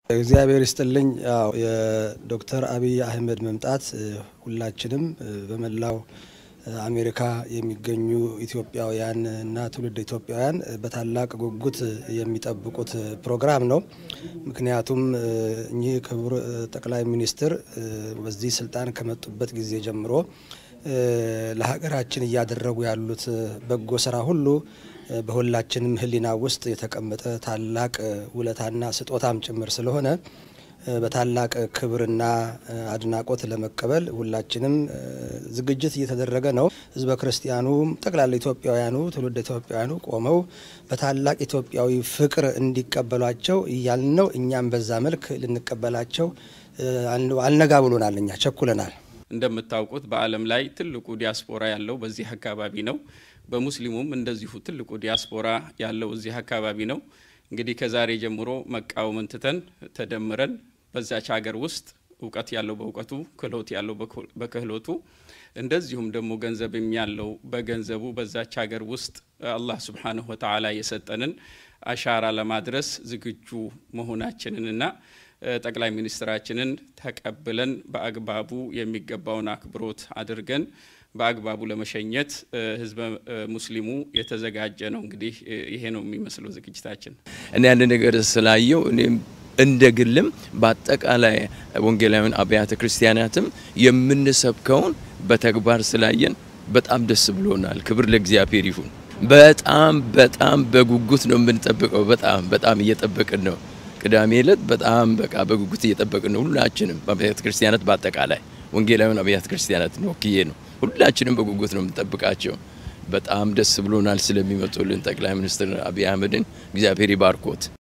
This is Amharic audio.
እግዚአብሔር ይስጥልኝ። ያው የዶክተር አብይ አህመድ መምጣት ሁላችንም በመላው አሜሪካ የሚገኙ ኢትዮጵያውያን እና ትውልድ ኢትዮጵያውያን በታላቅ ጉጉት የሚጠብቁት ፕሮግራም ነው። ምክንያቱም እኚህ ክቡር ጠቅላይ ሚኒስትር በዚህ ስልጣን ከመጡበት ጊዜ ጀምሮ ለሀገራችን እያደረጉ ያሉት በጎ ስራ ሁሉ በሁላችንም ሕሊና ውስጥ የተቀመጠ ታላቅ ውለታና ስጦታም ጭምር ስለሆነ በታላቅ ክብርና አድናቆት ለመቀበል ሁላችንም ዝግጅት እየተደረገ ነው። ህዝበ ክርስቲያኑም ጠቅላላ ኢትዮጵያውያኑ ትውልድ ኢትዮጵያውያኑ ቆመው በታላቅ ኢትዮጵያዊ ፍቅር እንዲቀበሏቸው እያልን ነው። እኛም በዛ መልክ ልንቀበላቸው አልነጋ ብሎናል። እኛ ቸኩለናል። እንደምታውቁት በዓለም ላይ ትልቁ ዲያስፖራ ያለው በዚህ አካባቢ ነው። በሙስሊሙም እንደዚሁ ትልቁ ዲያስፖራ ያለው እዚህ አካባቢ ነው። እንግዲህ ከዛሬ ጀምሮ መቃወምን ትተን ተደምረን በዛች ሀገር ውስጥ እውቀት ያለው በእውቀቱ ክህሎት ያለው በክህሎቱ እንደዚሁም ደግሞ ገንዘብም ያለው በገንዘቡ በዛች ሀገር ውስጥ አላህ ሱብሓነሁ ወተዓላ የሰጠንን አሻራ ለማድረስ ዝግጁ መሆናችንንና ጠቅላይ ሚኒስትራችንን ተቀብለን በአግባቡ የሚገባውን አክብሮት አድርገን በአግባቡ ለመሸኘት ህዝበ ሙስሊሙ የተዘጋጀ ነው። እንግዲህ ይሄ ነው የሚመስለው ዝግጅታችን። እኔ ያን ነገር ስላየው እኔም እንደ ግልም በአጠቃላይ ወንጌላዊን አብያተ ክርስቲያናትም የምንሰብከውን በተግባር ስላየን በጣም ደስ ብሎናል። ክብር ለእግዚአብሔር ይሁን። በጣም በጣም በጉጉት ነው የምንጠብቀው። በጣም በጣም እየጠበቅን ነው። ቅዳሜ ዕለት በጣም በቃ በጉጉት እየጠበቅን ነው። ሁላችንም በአብያተ ክርስቲያናት በአጠቃላይ ወንጌላዊን አብያተ ክርስቲያናትን ወክዬ ነው ሁላችንም በጉጉት ነው የምንጠብቃቸው። በጣም ደስ ብሎናል ስለሚመጡልን ጠቅላይ ሚኒስትር አብይ አህመድን እግዚአብሔር ይባርኮት።